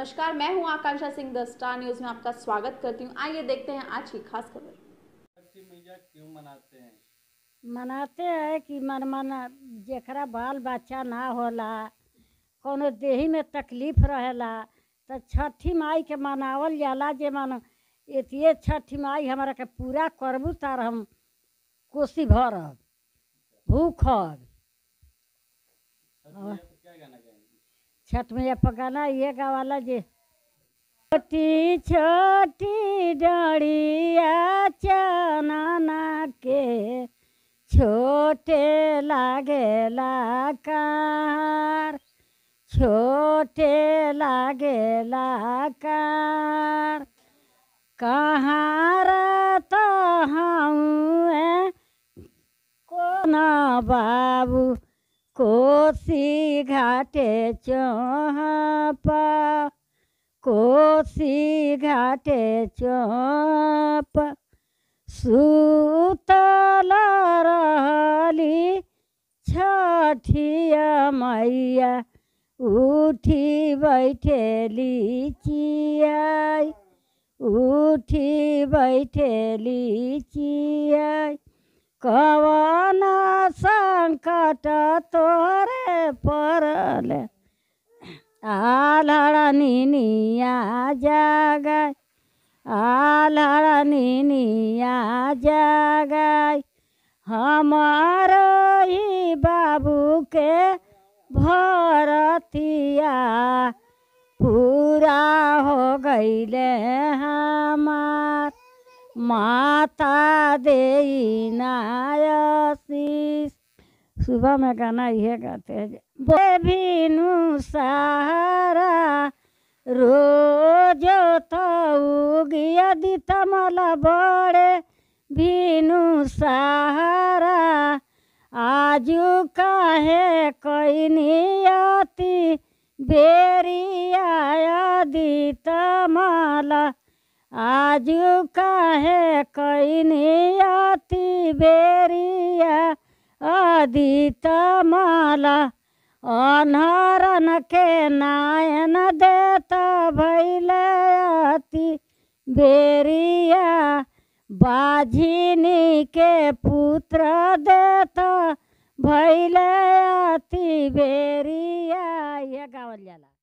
नमस्कार मैं हूं Akanksha Singh the star news में आपका स्वागत करती हूं आइए देखते हैं आज की खास खबर छठी मैया क्यों मनाते हैं मनाते हैं कि मन मन जेकरा बाल बच्चा ना होला कोनो देही में तकलीफ रहेला तो छठी माई के मनावल जाला जे मन एतिए छठी माई हमरा के पूरा करबू तार हम कोसी भरब भूखब छठ मैया पर क्या गाना गाएंगे छठ मैया पर गाना ये गावाला जे छोटी छोटी डड़िया चनना के छोटे लागेला कार छोटे लागेला कार कहाँ रहता हूँ कोना बाबू कोसी घाटे चौपा कोसी घाटे चौप सुतल रहली छठिया मैया उठी बैठेली चियाई उठी बैठेली चियाई कवन संकट तोरे पड़ल आलड़ निनिया जागय आलड़ निनिया जागय हमार ही बाबू के भरतिया पूरा हो गईले हमार माता दे नायसीस सुबह में गाना ये गाते हैं बे भीनु सहारा रोज तो गया दी तमल बड़े भीनु सहारा आजू काहे कोई नियति बेरिया दी तमल आजू काहे कोई नियति बेरिया अदित माला अनहरन के नायन देत भैलती बेरिया बाझिनी के पुत्र देत भैलती बेरिया ये गावल जाला